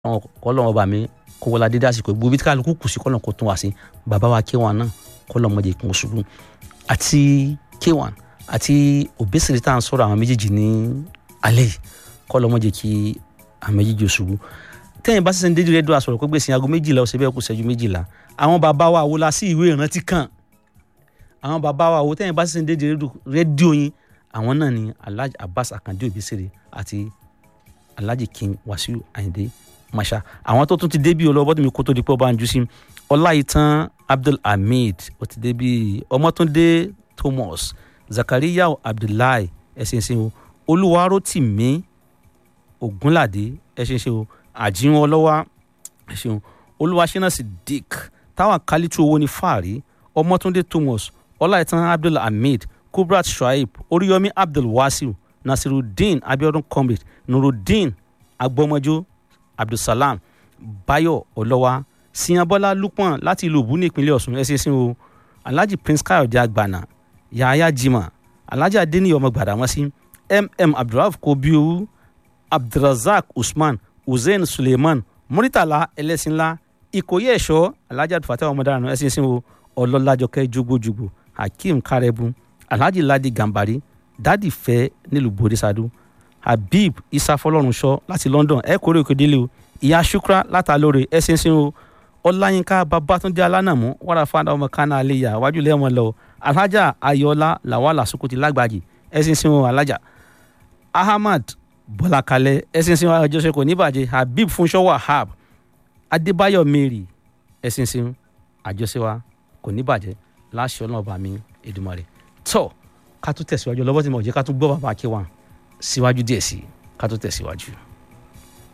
kọ́lọ́ ọba mi kó wọlá dédé àsìkò gbogbo bí kálukú kù sí kọ́lọ́ kó tún wá sí bàbá wa K1 náà kọ́lọ́ ọmọdé kún ṣubú àti K1 àti Obesere tá à ń sọ̀rọ̀ àwọn méjèèjì ní alẹ́ yìí kọ́lọ́ ọmọdé kí àwọn méjèèjì ṣubú tẹ́yìn bá sísẹ́ dédé rédíò àsọ̀rọ̀ pé gbèsè aago méjìlá ọ̀sẹ̀ bẹ́ẹ̀ kù ṣẹ́jú méjìlá àwọn bàbá wa wo la sí ìwé ìrántí kan àwọn bàbá wa wo tẹ́yìn bá sísẹ́ dédé rédíò yín àwọn náà ni Alhaji Abbas Akande Obesere àti Alhaji King Wasiu Ayinde masha àwọn tó tún ti débi ọlọ́wọ́ tó mi kó tó di pé ọba ń jú sí ọláìtàn abdul hamid ó ti débi ọmọtúndé thomas zakariya abdullahi ẹsẹ̀nsẹ̀ o olúwarótìmí ògúnládé ẹsẹ̀nsẹ̀ o àjíwọn ọlọ́wà ẹsẹ̀ o olúwaṣẹ́nà siddiq táwọn kálítù owó ní fàárí ọmọtúndé thomas ọláìtàn abdul hamid kubrat shuaib oríyọmí abdul wasiu nasirudeen abiodun comrade nurudeen agbọmọjọ abdulsalam bayo ọlọ́wà siyanbọ́lá lukman láti ìlú òbú ní ìpínlẹ̀ ọ̀ṣun ẹ ṣe sí o alhaji prince káyọ̀dé àgbàna yahaya jimá alhaji adeniyi ọmọ gbàdámọ́sí mm abdulrahman kobiowu abdulrasaq usman hussein suleiman muritala ẹlẹ́sìnlá ìkòyí ẹ̀ṣọ́ alhaji abdulfatah ọmọdáran ẹ ṣe sí o ọlọ́lájọkẹ́ jogbojugbo hakeem karebu alhaji ladi gambari dadi fẹ́ nílùú bodisadu habib isa fọlọ́runṣọ́ láti london ẹ kórè òkèdélé o ìyá shukra látàlóore ẹ ṣinṣin o ọláyínká babátúndé alánàmú wàrà fáadà ọmọ kánà àléyà wájú lẹ́mọ̀ lọ alhaja ayọ̀ọ́lá làwàlà sukuti lágbàjì ẹ ṣinṣin o alhaja ahmad bọ́lákalẹ̀ ẹ ṣinṣin o àjọṣe kò ní bàjẹ́ habib fúnṣọ́ wahab adébáyọ̀ mary ẹ ṣinṣin àjọṣe wa kò ní bàjẹ́ láṣọ náà bá mi Èdùmàrè tọ́ ká tún tẹ̀síwájú lọ́wọ́ tí mo jẹ́ ká tún gbọ́ bàbá K1 síwájú díẹ̀ sí ká tó tẹ̀síwájú.